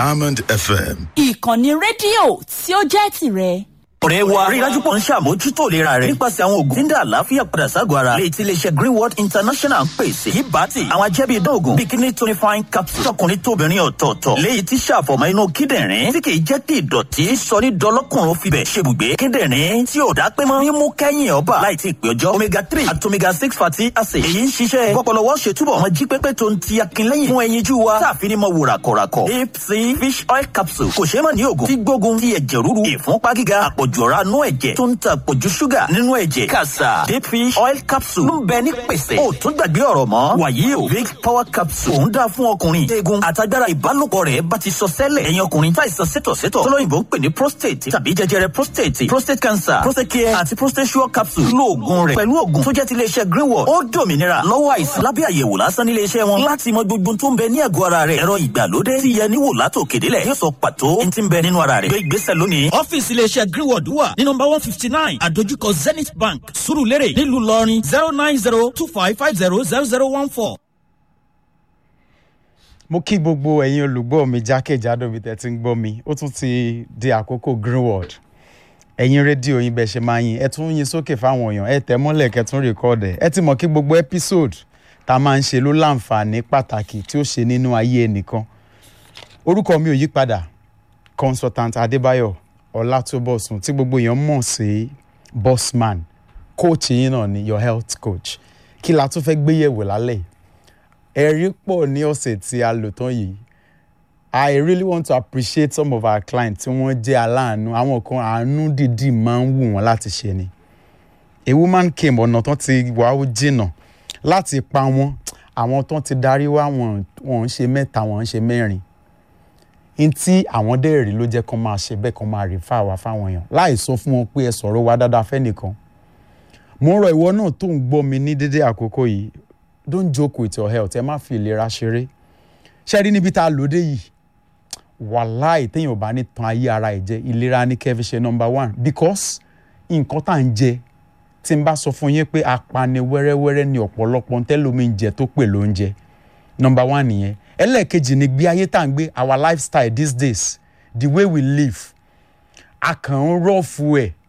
Diamond FM. ìkànnì rédíò tí ó jẹ́ tìrẹ. ọ̀rẹ́ wa rí i dájú pọ̀ ń ṣàmójútó ìlera rẹ̀ nípasẹ̀ àwọn oògùn tí ń dá àlàáfíà padà ságọ́ ara lè ti iléeṣẹ́ greenwood international ń pèsè yìí bá ti àwọn ajẹ́bí idán oògùn bíi kidney tonifying capsule tọkùnrin tóbìnrin ọ̀tọ̀ọ̀tọ̀ léyìí tí ṣàfọ̀mọ́ inú kíndìnrín tí kìí jẹ́ kí ìdọ̀tí sọ ní dọlọ́kùnrin fibẹ̀ ṣebùgbé kíndìnrín tí ò dá pé mọ́ mímú kẹ́yìn ọba láì tí ì pé ọjọ́ omega three àti omega six fatty acid èyí ń ṣiṣẹ́ gbọ́pọ̀lọwọ́ ṣètúbọ̀ wọn jí pépé tó ń ti akínlẹ́yìn fún ẹyinjú wa táàfin ní mọ wò ràkọ̀ràkọ̀ deep sea fish oil capsule kò ṣeé mọ̀ ní oògùn tí gbógun ti ẹ̀jẹ̀ ríru ìfúnpá gíga àpọ̀jù ọ̀rá nú ẹ̀jẹ̀ tó ń ta àpọ̀jù ṣúgà nínú ẹ̀jẹ̀ kàṣà deep fish oil capsule ló ń bẹ ní pèsè ó tún gbàgbé ọ̀rọ̀ mọ́ wàyí o big power capsule òun dáa fún ọkùnrin eegun àtagbára ìbálòpọ̀ rẹ̀ bá ti sọ sẹ́lẹ̀ ẹ̀yin ọkùnrin táìsàn sétọ̀sétọ̀ tọ́lọ́yìnbó ń pè ní prostate tàbí jẹjẹrẹ prostate prostate cancer prostate care àti prostate sure capsule lóògùn rẹ̀ pẹ̀lú òògùn tó jẹ́ ti iléeṣẹ́ greenwood ó dòmìnira lọ́wọ́ àìsàn lábẹ́ àyẹ̀wò lásán nílé iṣẹ́ wọn láti mọ gbogbo tó ń bẹ ní àgọ́ ara rẹ̀ ẹ̀rọ ìgbàlódé tí yẹ níwò látòkèdélẹ̀ yóò sọ pàtó ní ti ń bẹ nínú ara rẹ̀ gbé ìgbésẹ̀ lónìí. ọ́fíìsì iléeṣẹ́ greenwood wà ní nọmba one fifty nine àdójúkọ zenith bank surulere nílùú ìlọrin zero nine zero two five five zero zero zero one four. mo kí gbogbo ẹ̀yin olùgbọ́ mi jákèjádò bí tẹ́ ti ń gbọ́ mi ó tún ti di àkókò greenwood ẹ̀yin rédíò yín bẹ́ẹ̀ ṣe máa yin ẹ tún yin sókè fáwọn èèyàn ẹ tẹ̀ mọ́lẹ̀ kẹ́ tún rìkọ́ọ̀dẹ̀ ẹ ti mọ̀ kí gbogbo episode tá a máa ń ṣe ló láǹfààní pàtàkì tí ó ṣe nínú ayé ẹnìkan orúkọ mi ò yí padà consultant adébáyọ̀ ọlátúbọ̀sùn tí gbogbo èèyàn mọ̀ sí bossman coach yín náà ni your health coach kí la tún fẹ́ gbéyẹ̀wò lálẹ́ yìí ẹ̀rí pọ̀ ní ọ̀sẹ̀ tí a lò tán yìí I really want to appreciate some of our clients tí wọ́n jẹ́ aláàánú àwọn kan àánú dìdí máa ń wù wọ́n láti ṣe ni a woman came ọ̀nà tán ti wà ó jìnà láti pa wọ́n àwọn tán ti darí wá wọn wọn ń ṣe mẹ́ta wọn ń ṣe mẹ́rin n tí àwọn dẹ́rẹ̀ rí ló jẹ́ kán máa ṣe bẹ́ẹ̀ kán máa rí fáwa fáwọn èèyàn láì sọ fún wọn pé ẹ sọ̀rọ̀ wa dáadáa fẹ́nìkan mo ń rọ ìwọ náà tó ń gbọ́ mi ní dédé àkókò yìí don't joke with your health ẹ má fi ìlera ṣeré ṣe rí níbi tá a lòdì yìí wàláì téèyàn ò bá ní tan ayé ara ẹ̀ jẹ ìlera ní kẹ́ fi ṣe number one because nǹkan tá à ń jẹ tí n bá sọ fún yín pé apani wẹ́rẹ́wẹ́rẹ́ ni ọ̀pọ̀lọpọ̀ ntẹ́lómi ń jẹ tó pè ló ń jẹ number one nìyẹn ẹlẹ́ẹ̀kejì ni gbé ayé tá à ń gbé our lifestyle these days the way we live a kàn ń rọ́ọ̀fù ẹ̀